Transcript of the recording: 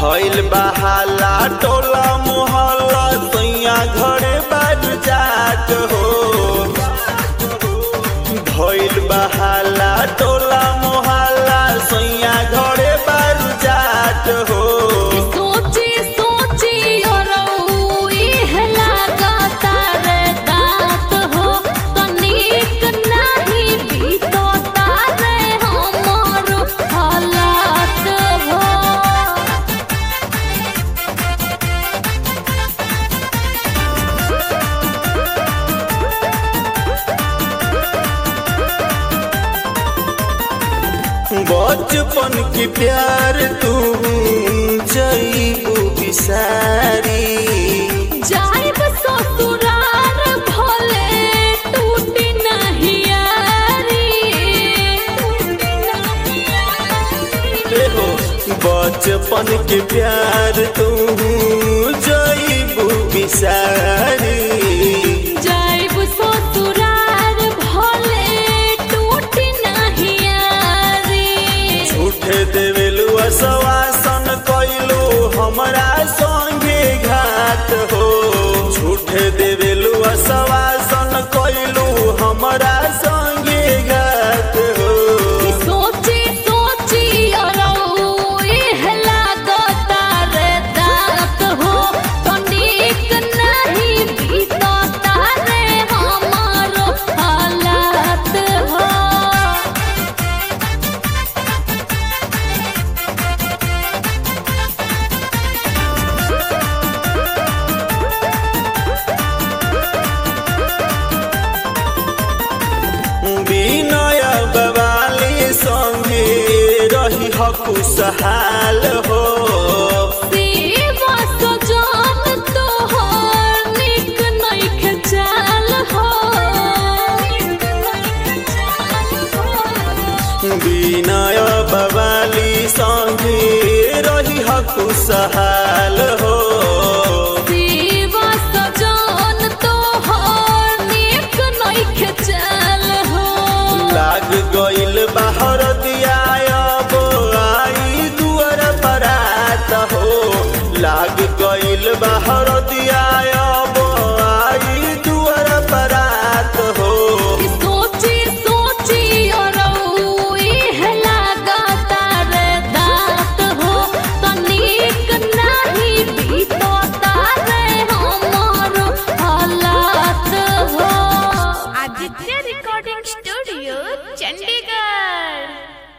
भइल बहाला टोला मोहल्ला सैया घरे बाज जात हो भइल बहाला टोला मोहल्ला सैया घरे बाज जात हो सोची सोची औरऊ इह लागता रे दात हो तनिक नाही बीतता रे हमर हालात हो बचपन की प्यार तू जईबू बिसारी जाइब ससुरार भले टूटी नहीं यारी टूटी नहीं यारी रे हो बचपन के प्यार तू जईबू बिसारी जाइब ससुरार भले टूटी नहीं यारी झूठे देवेलू सवासन कैलू हमरा संगे घात हो झूठे देवेलू सवासन कैलू हमरा संगे घात हो सोची सोची अरऊ इह लागता रे दात हो तनिक नहीं बीतता रे हमारो हालात हो विनय बवाली संगे रही खुशहाल हो सेवा सजन तोहर निक नइखे चाल हो विनय बवाली संगे रही खुशहाल हो सेवा सजन तोहर निक नइखे चाल हो लाग गइल बाहर दियाब आई दुआर बरात हो लाग गइल बाहर दियाब आई दुआर बरात हो सोची सोची अरऊ इह लागता रे दात हो तनिक नाही बीतता रे हमर हालात हो आदित्य रिकॉर्डिंग स्टूडियो चंडीगढ़